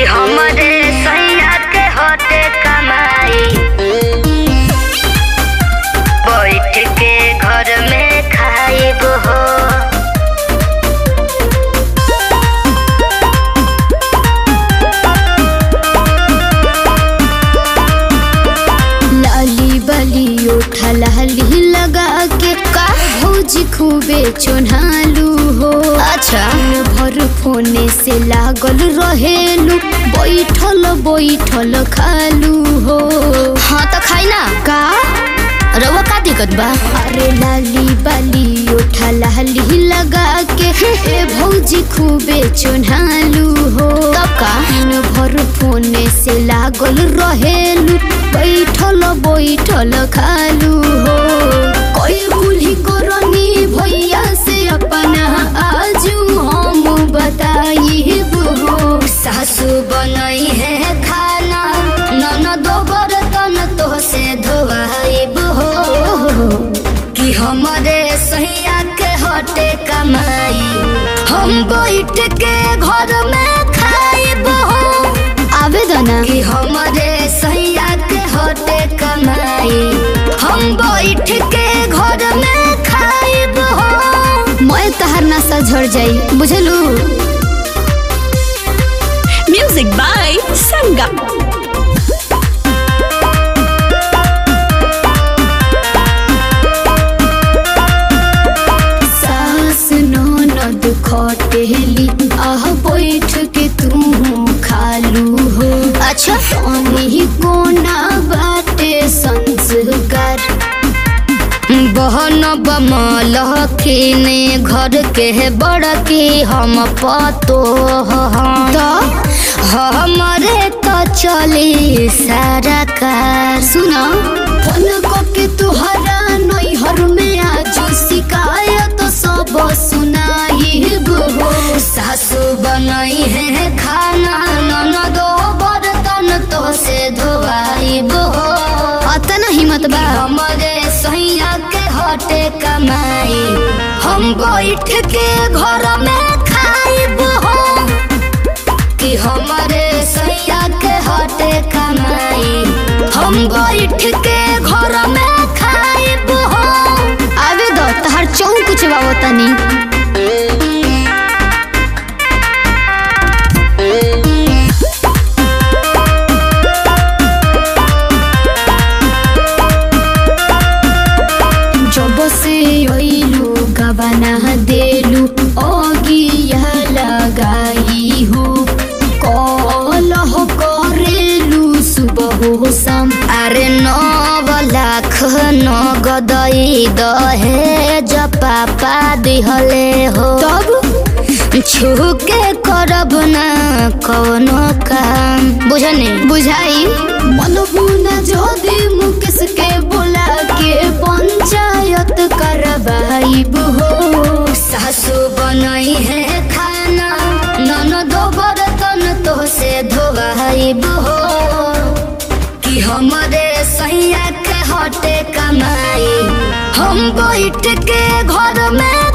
हमरे सैया के होते कमाई बैठ के घर में खाइब हो लाली बाली उठा लाली लगा के का भौजी खूबे चोन्हालू हो अच्छा भर फोने से लागल रहेलू बैठल बैठल खालू हो हाँ तो खाई ना का रउआ का दिक्कत बा अरे लाली बाली उठा लाली लगा के ए भौजी खूबे चोन्हालू हो तब का दिन भर फोने से लागल रहेलू बैठल बैठल खालू हो कोई कुली करनी भैया से अपना आजू हम बताइब हो सासू बनई है खाना ननदो बर्तन तो से धोआइब हो कि हमरे सैया के हटे कमाई हम बैठ के घर में खाइब हो आवेदना कि हमरे सैया के हटे कमाई हम बैठ के घर में खाइब हो मैं तहर नशा झड़ जाई बुझलू Music by Sangam. सास ननद खटेली आह बैठ के तू खालू हो अच्छा तनी कोना बाटे संस्कार बहन बमल खीने घर के बड़ के हम पतो हम तो हमरे तो चली सारा कार सुना फोन को के तुहरा नैहर में आज शिकायत सब सुनाई हो सासू बनई है खाना ननदो बर्तन तो से धोआइब हो अतना हिम्मत बा हमरे सैया के हटे कमाई हम बैठ के घर में खाइब हो कि हमरे सैया के हटे कमाई हम बैठ के घर में खाइब हो आवे दो तहर चौक चबावो तनी जब से अइलू गबना देलू अगिया लगाई हो कलह करेलू सुबह हो शाम अरे नव लाख नगदई दहे पापा दिहले हो तब छू के करब ना कौनो काम बुझनी बुझाई मनबुना जदि मुकेश के बोला के पंचायत करवाइब हो सासू बनई है खाना ननदो बर्तन तो से धोआइब हो कि हमरे सैया के हटे कमाई हम बैठ के घर में